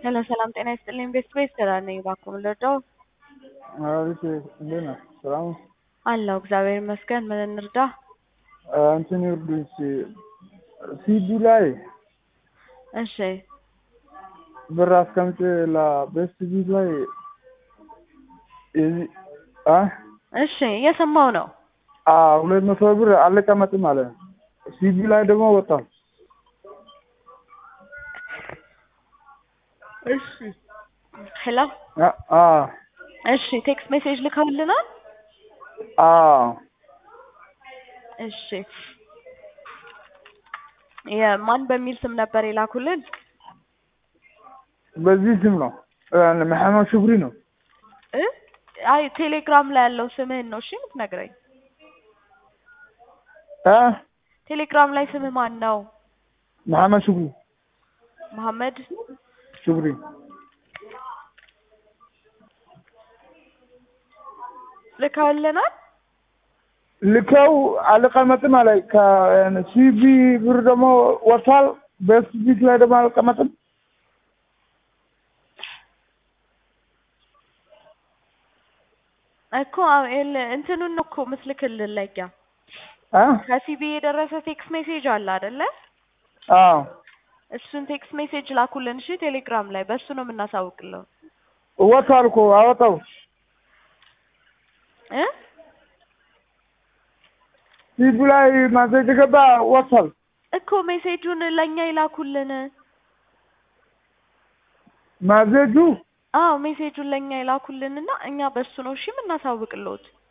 ሄሎ ሰላም ጤና ይስጥልኝ። ቤት ቤት ስራ ነኝ። እባክዎ ምን ልርዳው? አቤት እንዴት ነህ? ሰላም ነው? አለሁ እግዚአብሔር ይመስገን። ምን እንርዳ? እንትን ይርዱኝ ሲዲ ላይ እሺ ብር አስቀምጬ ለቤስት ቢት ላይ የዚህ አ እሺ እየሰማው ነው። አ ሁለት መቶ ብር አልቀመጥም አለ። ሲዲ ላይ ደግሞ ወጣል። እሺ ሄሎ አ አ እሺ ቴክስት ሜሴጅ ልከውልናል። አ እሺ የማን በሚል ስም ነበር የላኩልን? በዚህ ስም ነው መሐመድ ሽኩሪ ነው። እ አይ ቴሌግራም ላይ ያለው ስምህን ነው እሺ የምትነግረኝ። አ ቴሌግራም ላይ ስምህ ማን ነው? መሐመድ ሽኩሪ መሐመድ ሽኩሪ ልከውልናል። ልከው አልቀመጥም አለ። ከሲቢ ብር ደግሞ ወጥቷል። ቤስት ቢት ላይ ደግሞ አልቀመጥም። እኮ ይኸውልህ እንትኑን ነው እኮ ምስልክልን ለኛ አ ከሲቢ የደረሰ ቴክስት ሜሴጅ አለ አይደለ? አዎ እሱን ቴክስት ሜሴጅ ላኩልን እሺ። ቴሌግራም ላይ በሱ ነው የምናሳውቅለው ወጥቷል እኮ አወጣው። እ ሲቢ ላይ ማዘጅ ገባ ወጥቷል። እኮ ሜሴጁን ለኛ ይላኩልን። ማዘጁ አዎ ሜሴጁን ለኛ ይላኩልንና እኛ በሱ ነው እሺ የምናሳውቅልዎት።